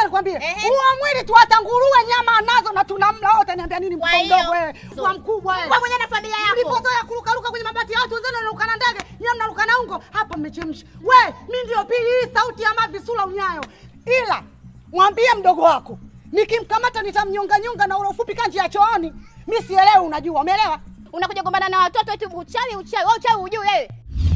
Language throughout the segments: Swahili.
nikwambie, Ehe. huo mwili tu hata nguruwe nyama nazo na tunamla wote. Niambia nini Kwa mtoto hiyo, mdogo wewe, so- kwa mkubwa wewe. Kwa mwenye na familia yako. Mlipozoea kurukaruka kwenye mabati ya watu wenzenu wanaruka na ndege, nyinyi mnaruka na ungo, hapa mmechemsha. We, mimi ndio pili hii sauti ya mavi sura unyayo. Ila mwambie mdogo wako, nikimkamata nitamnyonga nyonga na ule ufupi kanji ya chooni. Mimi sielewi, unajua, umeelewa? Unakuja gombana na watoto eti uchawi uchawi. Wewe uchawi hujui wewe.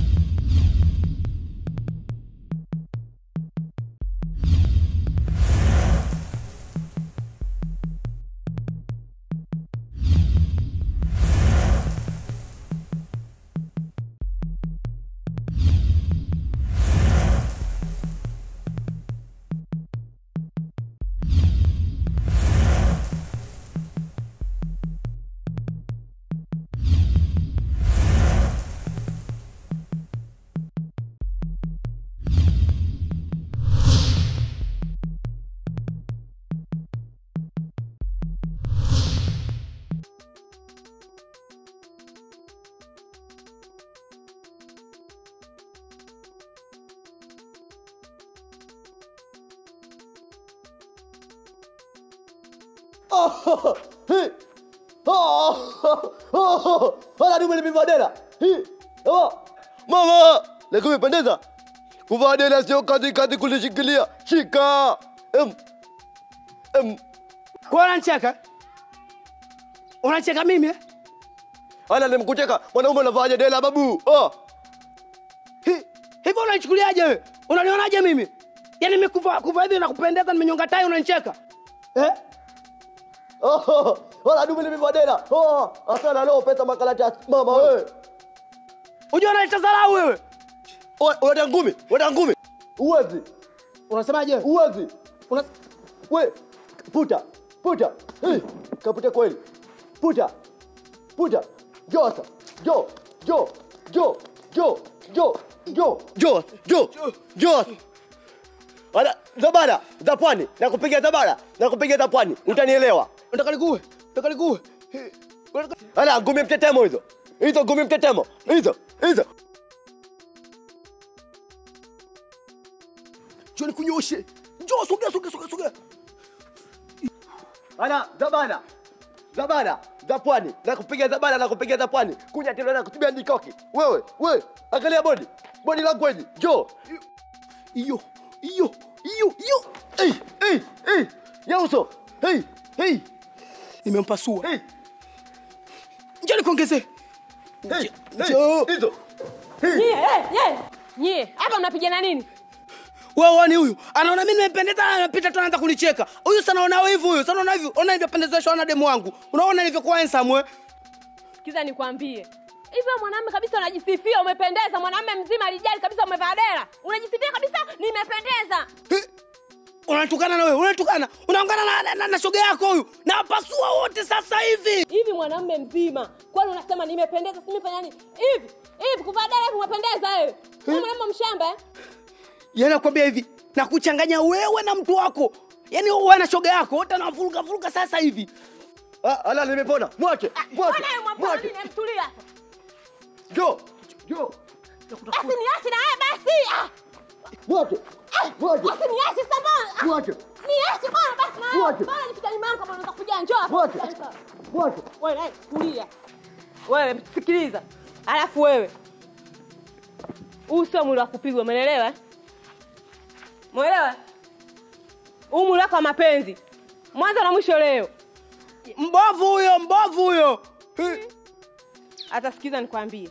Oh, hey. Oh, oh, wala dume limevaa dera. Hi. Oh. Mama, leo umependeza. Kuvaa dera sio kazi kazi kulishikilia. Shika. Em. Em. Kwa unanicheka? Unacheka mimi? eh? Ala nimekucheka. Mwanaume unavaaje dera babu? Oh. Hi- Hivyo unanichukuliaje wewe? Unanionaje mimi? Yaani mimi kuvaa kuvaa hivi na kupendeza nimenyonga tai unanicheka? Eh? Oh, wala dume limevaa dera. Oh, asana leo pesa makalata mama wewe. Unajua unaleta dharau wewe. Oh, Unataka ngumi? Unataka ngumi? Uwezi. Unasemaje? wewe? Uwezi. Una We, puta, puta. Hey, kaputa kweli. Puta. Puta. Jo sasa. Jo, jo, jo, jo, jo, jo, jo, jo, jo. Ana zabara za pwani, nakupiga zabara, nakupiga za pwani. Utanielewa. unataka nikuue? Unataka nikuue? Hi- unataka- Ana ngumi mtetemo hizo. Hizo ngumi mtetemo. Hizo, hizo. Njoo nikunyoshe. Njoo sogea sogea sogea sogea. Ana zabara. Zabara za pwani, nakupiga zabara, nakupiga za pwani. Kuja tena na kutibia ndikoki. Wewe, wewe, angalia bodi. Bodi language. Jo. Hiyo, hiyo, hiyo, hiyo. Hey, hey, hey. Yauso. Hey, hey, Nimempasua. hey. Njoo nikuongezee. Hey, Njoo. hey. Hizo. Nyie, eh, nyie. Nyie, hapa mnapigana nini? Wewe wani huyu? Anaona mimi nimependeza anapita tu anaanza kunicheka. Huyu sana unaona hivi huyu. Sana unaona hivi. Ona nilivyopendezeshwa na demu wangu. Unaona nilivyokuwa handsome wewe? Sikiza nikwambie. Hivyo mwanamume kabisa unajisifia umependeza, mwanamume mzima alijali kabisa umevaa dera. Unajisifia kabisa nimependeza. He? Unatukana na wewe, unatukana. Unaungana na, na, na, na shoga yako huyu. Na pasua wote sasa hivi. Hivi mwanamume mzima, kwani unasema nimependeza, si nimefanya nini? Hivi, hivi kuvaa dera hivi umependeza wewe. Wewe mwanamume mshamba eh? Yaani nakwambia hivi, na kuchanganya wewe na mtu wako. Yaani wewe na shoga yako wote wanavuruga vuruga sasa hivi. Ah, ala nimepona. Mwache. Mwache. Mbona yeye mwaponi Mwache. nimemtulia hapa? Jo. Jo. Basi niache na wewe basi. Ah, Mwache. Mwache. basi niache sasa. Mwache. Niache bwana basi na wewe. Mwache. Bwana nipita nyuma yangu kama unataka kuja njoo hapa. Mwache. Mwache. Wewe naye tulia. Wewe sikiliza. Alafu wewe. Huu sio mwili wa kupigwa, umeelewa? eh? Umeelewa? Huu mwili wako wa mapenzi. Mwanzo na mwisho leo. Mbovu huyo, mbovu huyo. He? Hata sikiza nikwambie.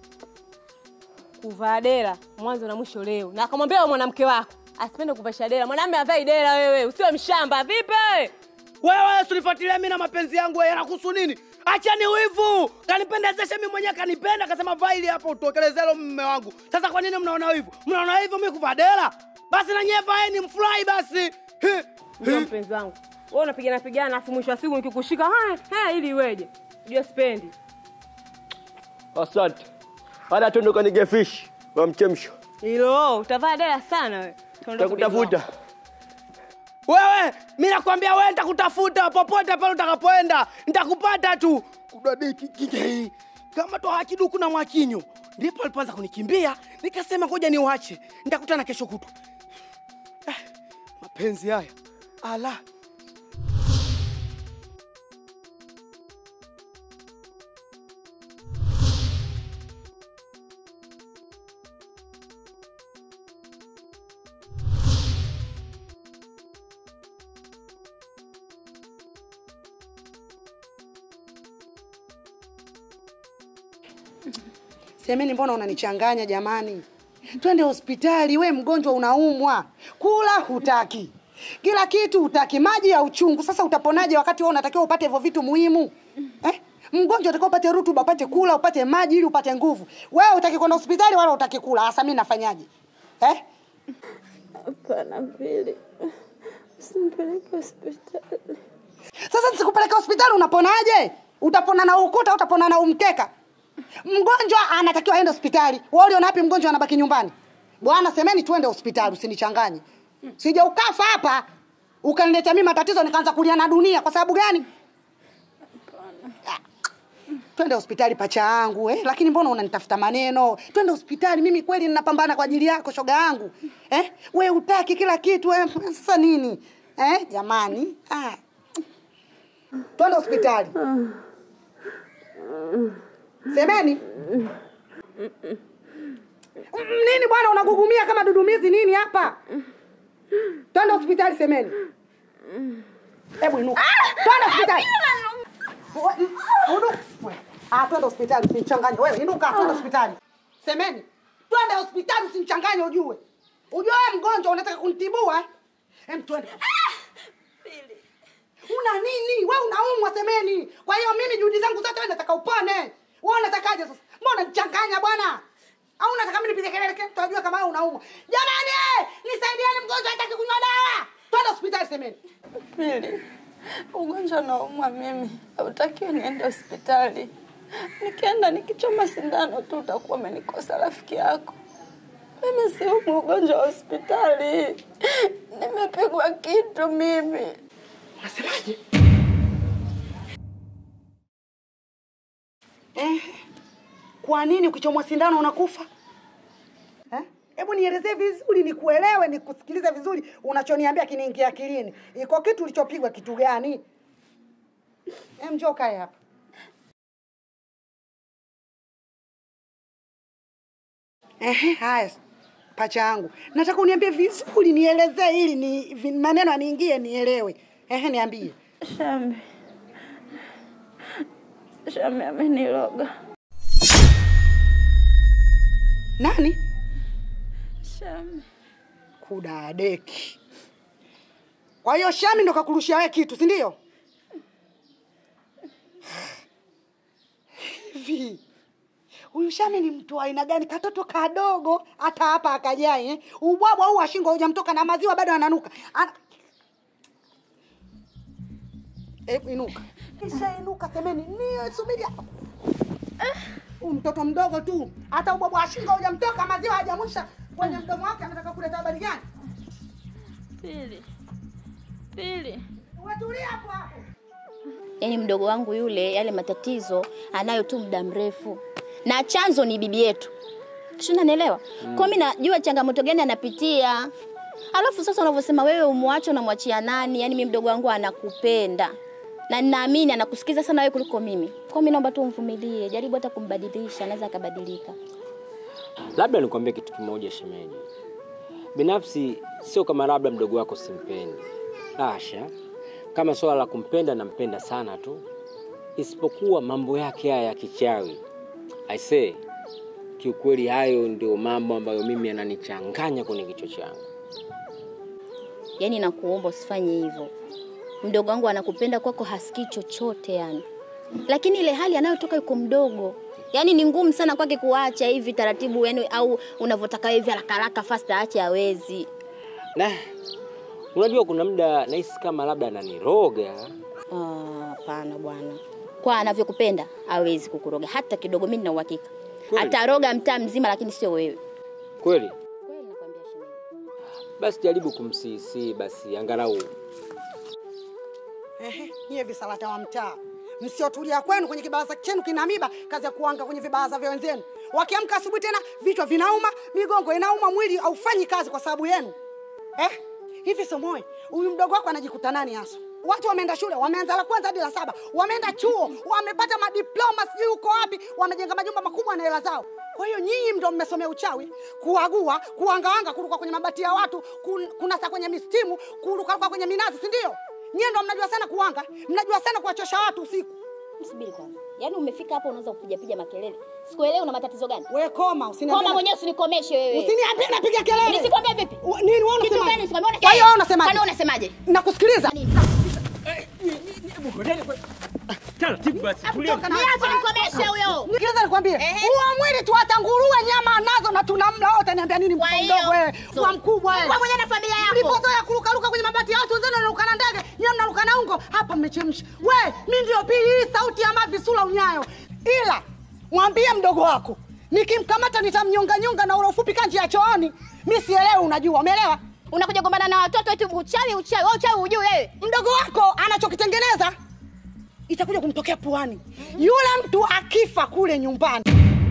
Kuvaa dera mwanzo na mwisho leo. Na akamwambia wewe mwanamke wako asipende kuvaa dera. Mwanamume avai dera wewe, usiwe mshamba. Vipi? Wewe usinifuatilie mimi na mapenzi yangu wewe yanakuhusu nini? Acha ni wivu. Kanipendezesha mimi mwenyewe kanipenda akasema vaa ili hapo utokeleze hilo mume wangu. Sasa kwa nini mnaona wivu? Mnaona wivu mimi kuvaa dera? Basi na nyewe vaeni mfurahi basi. He? Ndio mpenzi wangu. Wewe unapigana pigana afu mwisho wa siku nikikushika haya haya ili iweje? Unajua sipendi. Asante. Hata tuondoka nige fish wa mchemsho. Hilo utavaa dera sana wewe. Tuondoke Takutafuta. Wewe, mimi nakwambia wewe nitakutafuta popote pale utakapoenda. Nitakupata tu. Kudadeki kike. Kama to hakiduku na mwakinyo. Ndipo alipoanza kunikimbia, nikasema ngoja niuache. Nitakutana kesho kutwa. Ah, mapenzi haya. Ala. Semeni, mbona unanichanganya jamani? Twende hospitali, we mgonjwa unaumwa, kula hutaki, kila kitu hutaki, maji ya uchungu. Sasa utaponaje wakati wewe unatakiwa upate hivyo vitu muhimu eh? Mgonjwa utakiwa upate rutuba, upate kula, upate maji ili upate nguvu. Wewe utaki kwenda hospitali wala utaki kula. Hasa mimi nafanyaje eh? Hapana, Pili, usimpeleke hospitali. Sasa nisikupeleke hospitali unaponaje? Utapona na ukuta, utapona na umkeka. Mgonjwa anatakiwa aende hospitali. Wewe uliona wapi mgonjwa anabaki nyumbani? Bwana, semeni tuende hospitali, usinichanganye. Sija ukafa hapa ukaniletea mimi matatizo nikaanza kulia na dunia kwa sababu gani? Ah, Twende hospitali pacha yangu eh? Lakini mbona unanitafuta maneno? Twende hospitali, mimi kweli ninapambana kwa ajili yako shoga yangu eh? We utaki kila kitu eh? Sasa nini eh? Jamani ah. Twende hospitali. Semeni. Mm, Nini bwana unagugumia kama dudumizi nini hapa? Twende hospitali semeni. Hebu inuka. Twende hospitali. We- mm, udu- we. Ah, twende hospitali usinichanganye. Wewe inuka twende hospitali. Semeni. Twende hospitali usinichanganye ujue. Ujue wewe mgonjwa unataka kunitibua eh? Hem twende. Una nini? We unaumwa semeni. Kwa hiyo mimi juhudi zangu zote wewe nataka upone. Wewe unatakaje sasa? Mbona unanichanganya bwana? Au unataka mimi nipige kelele kile tutajua kama wewe unaumwa. Jamani eh, nisaidieni mgonjwa hataki kunywa dawa. Twende hospitali semeni. Pili, ugonjwa naumwa mimi, hautakiwi niende hospitali. Nikienda nikichoma sindano tu utakuwa umenikosa rafiki yako. Mimi siumwi ugonjwa wa hospitali, nimepigwa kitu mimi. Unasemaje? Eh, kwa nini ukichomwa sindano unakufa? Eh? Hebu nielezee vizuri nikuelewe, nikusikilize vizuri unachoniambia kiniingia akilini. Iko kitu ulichopigwa kitu gani? Eh, njoo kae hapa. Ehe, haya pacha yangu, nataka uniambie vizuri, nielezee ili ni vi- maneno aniingie nielewe. Ehe, niambie. Shambi, Shambi ameniloga. Nani? Shambi, Kudadeki. Kwa hiyo Shami ndo kakurushia wewe kitu, si ndio? Hivi huyu Shami ni mtu wa aina gani? Katoto kadogo hata hapa akajai eh? Ubwabwa huu wa shingo hujamtoka na maziwa bado ananuka. Ana... E, inuka. Kisha inuka semeni, ni subiri hapo. Huyu mtoto mdogo tu, hata ubwabwa wa shingo hujamtoka, maziwa hajamwisha kwenye mdomo wake, anataka kuleta habari gani? Pili, Pili, Wetulia hapo hapo. yaani mdogo wangu yule yale matatizo anayo tu muda mrefu na chanzo ni bibi yetu si unanielewa mm. kwa mi najua changamoto gani anapitia alafu sasa unavyosema wewe umwache unamwachia nani yaani mi mdogo wangu anakupenda na ninaamini anakusikiza sana wewe kuliko mimi kwa mi naomba tu umvumilie jaribu hata kumbadilisha anaweza akabadilika Labda nikwambie kitu kimoja shemeji, binafsi sio kama labda mdogo wako simpendi, asha. Kama swala la kumpenda, nampenda sana tu, isipokuwa mambo yake haya ya kichawi. I say kiukweli, hayo ndio mambo ambayo mimi yananichanganya kwenye kichwa changu. yaani nakuomba usifanye hivyo mdogo wangu anakupenda kwako hasikii chochote yani lakini ile hali anayotoka yuko mdogo yaani ni ngumu sana kwake kuacha hivi taratibu yani au unavyotaka hivi haraka haraka fast aache hawezi Na unajua, kuna muda nahisi kama labda ananiroga. Ah, hapana bwana kwa anavyokupenda hawezi kukuroga hata kidogo mi nina uhakika Kweli? ataroga mtaa mzima lakini sio wewe Kweli? kweli nakwambia shemeji Basi jaribu kumsiisi basi, angalau Ehe, nyie visalata wa mtaa msiotulia kwenu kwenye kibaraza chenu kina miba, kazi ya kuanga kwenye vibaraza vya wenzenu. Wakiamka asubuhi tena vichwa vinauma, migongo inauma, mwili haufanyi kazi kwa sababu yenu eh? hivi somoe huyu mdogo wako anajikuta nani hasa watu wameenda shule wameanza la kwanza hadi la saba wameenda chuo wamepata madiploma sijui huko wapi wamejenga majumba makubwa na hela zao kwa hiyo nyinyi ndo mmesomea uchawi kuagua kuangawanga kuruka kwenye mabati ya watu kun, kunasa kwenye mistimu kurukaruka kwenye minazi si ndio nyie ndo mnajua sana kuanga mnajua sana kuwachosha watu usiku Subiri kwanza. Yaani umefika hapo unaanza kupiga piga makelele. Sikuelewi una matatizo gani? we koma usiniambie Koma mwenyewe usinikomeshe wewe. usiniambie napiga kelele Nisikwambie vipi? Wa- nini wewe Kitu unasemaje? gani usikwambie? Kwa hiyo wewe unasemaje? Kwani unasemaje? nakusikiliza Taratibu basi, tulia. Niache nikomeshe huyo. Sikiliza nikwambie, Ehe. huo mwili tu hata nguruwe nyama nazo na tunamla wote. Niambia nini Kwa mtoto hiyo, mdogo wewe, so- kwa mkubwa wewe. Kwa mwenye na familia yako. Mlipozoea kurukaruka kwenye mabati ya watu wenzenu wanaruka na ndege, nyewe mnaruka na ungo, hapa mmechemsha. We, mi ndio pili hii sauti ya mavi sula unyayo. Ila mwambie mdogo wako nikimkamata nitamnyonga nyonga na ule ufupi kanji ya chooni. Mi sielewi, unajua, umeelewa? Unakuja kugombana na watoto eti uchawi uchawi. Wewe uchawi hujui wewe. mdogo wako anachokitengeneza itakuja kumtokea puani. Yule mtu akifa kule nyumbani,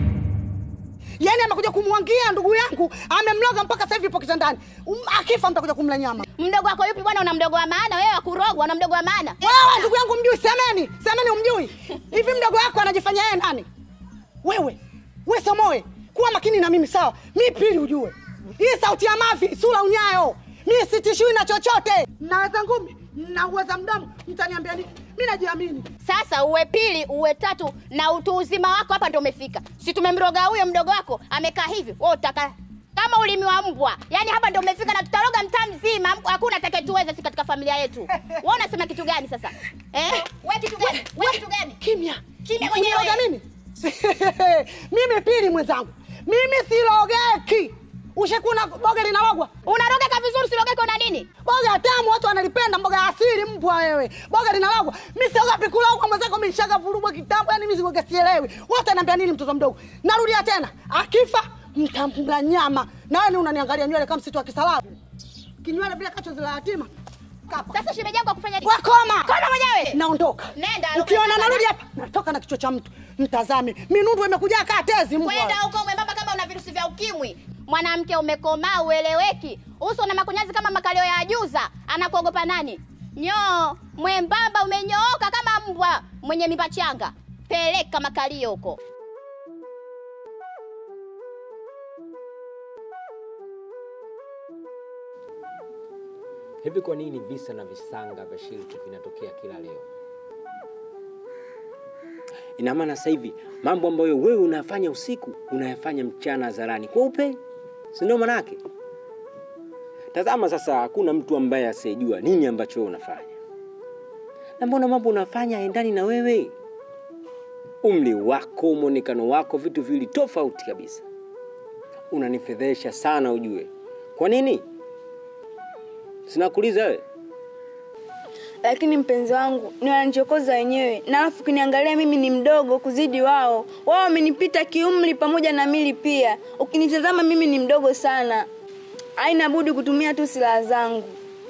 yaani amekuja kumwangia ndugu yangu, amemloga mpaka sasa hivi ipo kitandani. Um, akifa mtakuja kumla nyama. Mdogo wako yupi bwana? Una mdogo wa maana wewe, wa kurogwa. Una mdogo wa maana. Wewe ndugu yangu mjui, semeni semeni, umjui hivi? Mdogo wako anajifanya yeye nani? Wewe we Somoe, kuwa makini na mimi sawa. Mi pili, ujue hii sauti ya mavi sura unyayo, mi sitishiwi na chochote. Naweza ngumi na uweza mdamu, mtaniambia nini? Mi najiamini. Sasa uwe pili uwe tatu na utu uzima wako hapa ndio umefika. Si tumemroga huyo mdogo wako amekaa hivi. Wewe utaka kama ulimi wa mbwa. Yaani hapa ndio umefika na tutaroga mtaa mzima. Hakuna atakayetuweza si katika familia yetu. Wewe unasema kitu gani sasa? Eh? Wewe kitu gani? Wewe kitu gani? Kimya. Kimya mwenyewe. Uniroga mimi? mimi pili mwenzangu. Mimi silogeki. Ushakuna boga linalogwa? Unarogeka vizuri silogeka una nini? Boga tamu watu wanalipenda mboga ya asili mbwa wewe. Boga linalogwa. Mimi siogopi kulogwa mwenzako mimi nishaga vurugwa kitambo yani mimi sigoga sielewi. Wote ananiambia nini mtoto mdogo? Narudia tena. Akifa mtamla nyama. Nani unaniangalia nywele kama msitu wa kisalabu? Kinywele vile kacho zila yatima. Kapa. Sasa shemeji yako akufanya nini? Wakoma. Koma mwenyewe. Naondoka. Nenda, Ukiona unakwenda narudi na- hapa, natoka na kichwa cha mtu. Mtazame. Minundu imekuja kaa tezi mbwa. Kwenda huko mwembamba kama una virusi vya ukimwi. Mwanamke umekomaa ueleweki. Uso na makunyazi kama makalio ya ajuza. Anakuogopa nani? Nyoo, mwembamba umenyooka kama mbwa mwenye mimba changa. Peleka makalio huko. Hivi kwa nini visa na visanga vya shiriki vinatokea kila leo? Ina maana sasa hivi mambo ambayo wewe unafanya usiku unayafanya mchana hadharani kweupe, si ndio? Manake tazama sasa, hakuna mtu ambaye asiyejua nini ambacho wewe unafanya, na mbona mambo unafanya haendani na wewe, umri wako, mwonekano wako, vitu viwili tofauti kabisa. Unanifedhesha sana, ujue kwa nini? Sinakuuliza wewe. lakini mpenzi wangu ni wananichokoza wenyewe, na alafu ukiniangalia mimi ni mdogo kuzidi wao. Wao wamenipita kiumri pamoja na mili pia. Ukinitazama mimi ni mdogo sana, haina budi kutumia tu silaha zangu.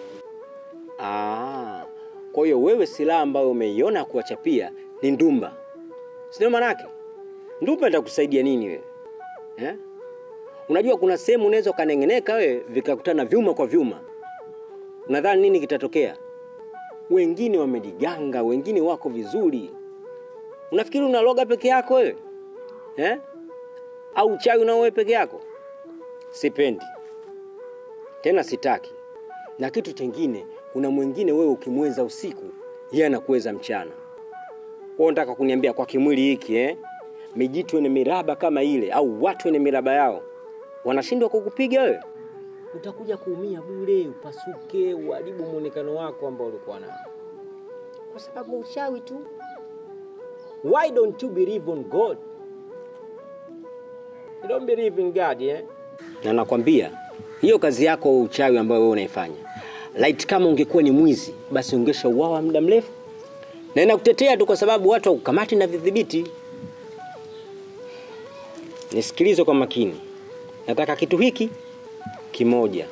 Ah, kwa hiyo wewe silaha ambayo umeiona kuwachapia ni ndumba, sindio? Manake ndumba itakusaidia nini wewe eh? Unajua kuna sehemu unaweza ukaneng'eneka wewe vikakutana vyuma kwa vyuma, unadhani nini kitatokea? Wengine wamejiganga, wengine wako vizuri. Unafikiri unaloga peke yako wewe eh? Au chawi unao wewe peke yako? Sipendi tena, sitaki. Na kitu chengine, kuna mwingine wewe ukimweza usiku, yeye anakuweza mchana. Wewe unataka kuniambia kwa kimwili hiki eh? Mijitu wenye miraba kama ile au watu wenye miraba yao wanashindwa kukupiga wewe? Utakuja kuumia bure, upasuke, uharibu muonekano wako ambao ulikuwa nao kwa sababu uchawi tu. Why don't you believe on God? You don't believe in God, eh? Na nakwambia hiyo kazi yako ya uchawi ambayo wewe unaifanya, light kama ungekuwa ni mwizi, basi ungeshauawa muda mrefu. Na inakutetea tu kwa sababu watu wakukamati na vidhibiti. Nisikilize kwa makini, nataka kitu hiki kimoja,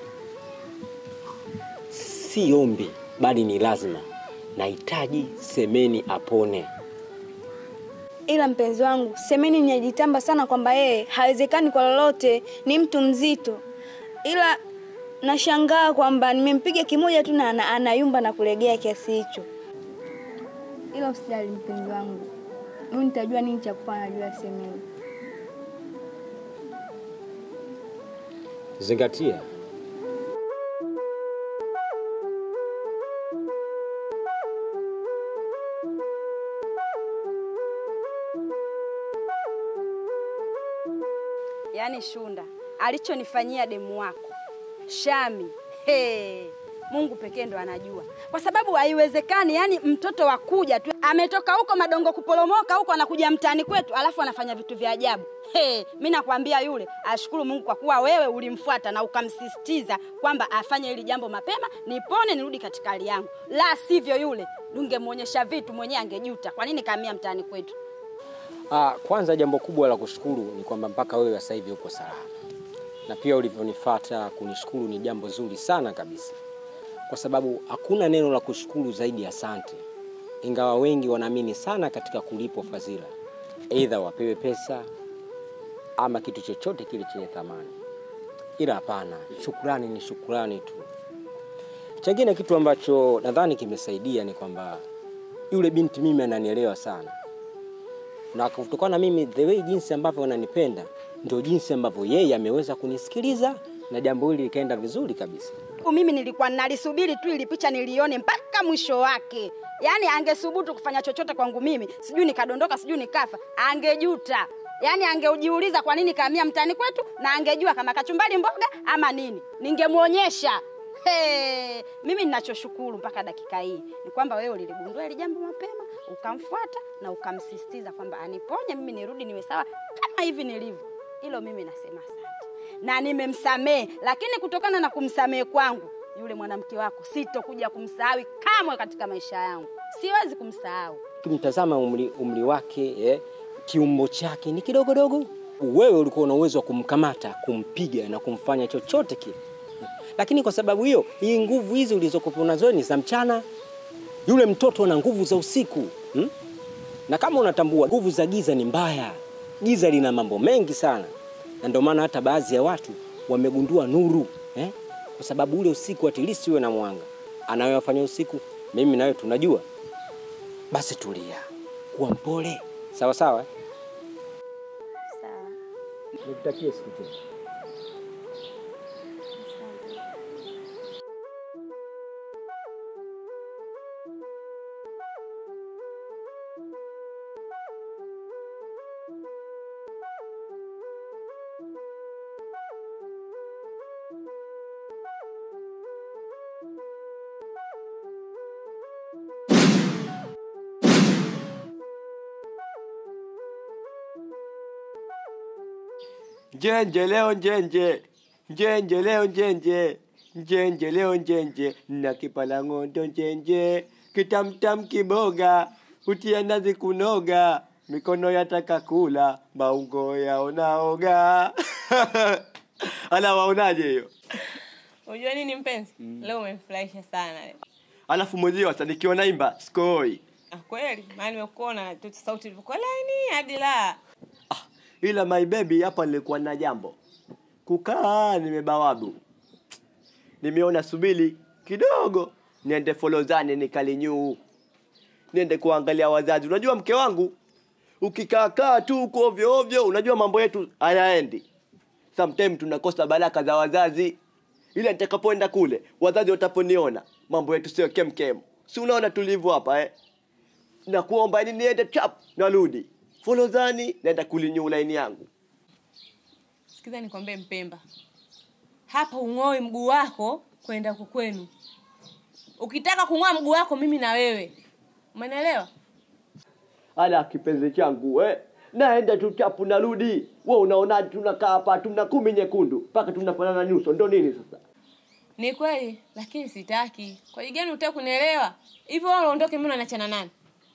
si ombi, bali ni lazima. Nahitaji Semeni apone. Ila mpenzi wangu, Semeni ninajitamba sana kwamba yeye hawezekani kwa lolote, ni mtu mzito. Ila nashangaa kwamba nimempiga kimoja tu na ana- anayumba na kulegea kiasi hicho. Ila usijali mpenzi wangu, mimi nitajua nini cha kufanya juu ya Semeni. Zingatia, Yaani Shunda alichonifanyia demu wako Shami, he, Mungu pekee ndo anajua, kwa sababu haiwezekani. Yani mtoto wa kuja tu ametoka huko madongo kuporomoka huko, anakuja mtaani kwetu, alafu anafanya vitu vya ajabu. He, mi nakwambia yule ashukuru Mungu kwa kuwa wewe ulimfuata na ukamsisitiza kwamba afanye hili jambo mapema, nipone nirudi katika hali yangu, la sivyo yule ungemwonyesha vitu mwenyewe angejuta. Kwa nini kaamia mtaani kwetu? Ah, kwanza jambo kubwa la kushukuru ni kwamba mpaka wewe sasa hivi uko salama, na pia ulivyonifuata kunishukuru ni jambo zuri sana kabisa, kwa sababu hakuna neno la kushukuru zaidi ya asante, ingawa wengi wanaamini sana katika kulipwa fadhila, aidha wapewe pesa ama kitu chochote kile chenye thamani, ila hapana, shukrani ni shukrani tu. Chengine kitu ambacho nadhani kimesaidia ni kwamba yule binti mimi ananielewa sana na kutokana na mimi the way jinsi ambavyo wananipenda ndio jinsi ambavyo yeye ameweza kunisikiliza na jambo hili likaenda vizuri kabisa. mimi nilikuwa nalisubiri tu ili picha nilione mpaka mwisho wake. Yaani angesubutu kufanya chochote kwangu mimi, sijui nikadondoka, sijui nikafa, angejuta. Yaani angeujiuliza kwa nini kaamia mtaani kwetu, na angejua kama kachumbali mboga ama nini, ningemwonyesha. Hey, mimi ninachoshukuru mpaka dakika hii ni kwamba wewe uliligundua hili jambo mapema, ukamfuata na ukamsisitiza kwamba aniponye mimi nirudi niwe sawa kama hivi nilivyo. Hilo mimi nasema asante na nimemsamehe, lakini kutokana na kumsamehe kwangu yule mwanamke wako sitokuja kumsahau kamwe katika maisha yangu, siwezi kumsahau. Ukimtazama umri, umri wake eh, kiumbo chake ni kidogodogo. Wewe ulikuwa una uwezo wa kumkamata, kumpiga na kumfanya chochote kile, lakini kwa sababu hiyo, hii nguvu hizi ulizokuwa nazo ni za mchana. Yule mtoto ana nguvu za usiku hmm? Na kama unatambua nguvu za giza ni mbaya, giza lina mambo mengi sana, na ndio maana hata baadhi ya watu wamegundua nuru eh? Kwa sababu ule usiku at least uwe na mwanga. Anayoyafanya usiku, mimi nawe tunajua. Basi tulia, kuwa mpole, sawa sawa. Sawa. Nikutakie siku njema. Njenje leo njenje, njenje leo njenje, njenje leo njenje, na kipala ng'ondo njenje, kitamtam kiboga, utia nazi kunoga, mikono yataka kula, maungo yaonaoga. Ala, waonaje hiyo? Unajua nini mpenzi? Leo umemfurahisha sana. Alafu mwenzio hata nikiwa naimba skoi, Ah, kweli? Maana nimekuona tu sauti ilivyokuwa laini hadi la. ila my baby, hapa nilikuwa na jambo kukaa, nimebawabu, nimeona subili kidogo niende folozani nikalinyuu, niende kuangalia wazazi. Unajua mke wangu, ukikaakaa tu huko ovyo ovyo, unajua mambo yetu hayaendi. Sometime tunakosa baraka za wazazi, ila nitakapoenda kule wazazi wataponiona mambo yetu sio kemkem. Si unaona tulivyo hapa eh? na kuomba ili niende chap narudi folozani naenda kulinyuu laini yangu Sikiza nikwambie Mpemba, hapa ung'oi mguu wako kwenda huko kwenu. Ukitaka kung'oa mguu wako, mimi na wewe, umeelewa? ala kipenzi changu eh? naenda tu chapu narudi we unaonaje tunakaa hapa tuna kumi nyekundu mpaka tunafanana nyuso ndo nini sasa Ni kweli, lakini sitaki. Kwa hiyo gani utaki kunielewa? Hivyo wewe uondoke, mimi naachana nani?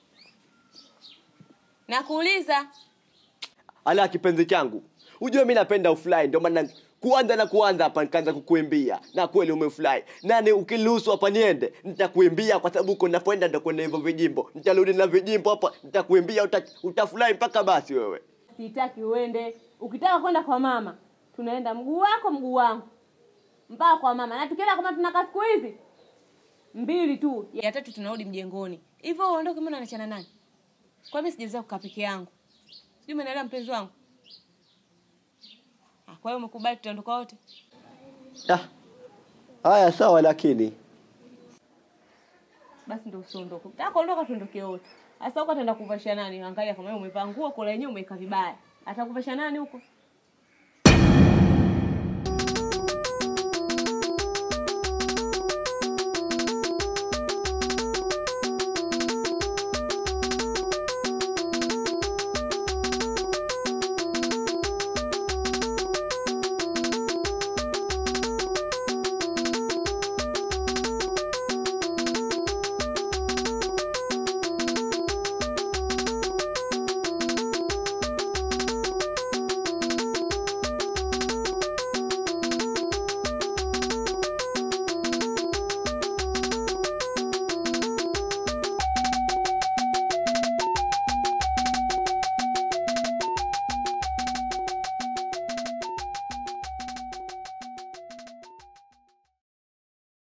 Nakuuliza. ala kipenzi changu ujue mi napenda ufly ndio maana kuanza na kuanza hapa nikaanza kukuimbia na kweli umefly nani ukiruhusu hapa niende nitakuimbia kwa sababu uko napoenda ndo kwenda hivyo vijimbo nitarudi na vijimbo hapa nitakuimbia uta, utafurahi mpaka basi wewe Sitaki uende. Ukitaka kwenda kwa mama, tunaenda mguu wako mguu wangu. mpaka kwa mama, na tukienda kama tunakaa siku hizi mbili tu, ya tatu tunarudi mjengoni. Hivyo uondoke, mbona unachana nani? Kwa mimi sijaweza kukaa peke yangu, sijui umeelewa mpenzi wangu. Ah, Kwa hiyo umekubali tutaondoka wote? Ah, haya sawa, lakini Basi ndio usiondoke. Ukitaka kuondoka tuondoke wote. Sasa huko ataenda kuvasha nani? Angalia kama wewe umevaa nguo kola yenyewe umeweka vibaya. Atakuvasha nani huko?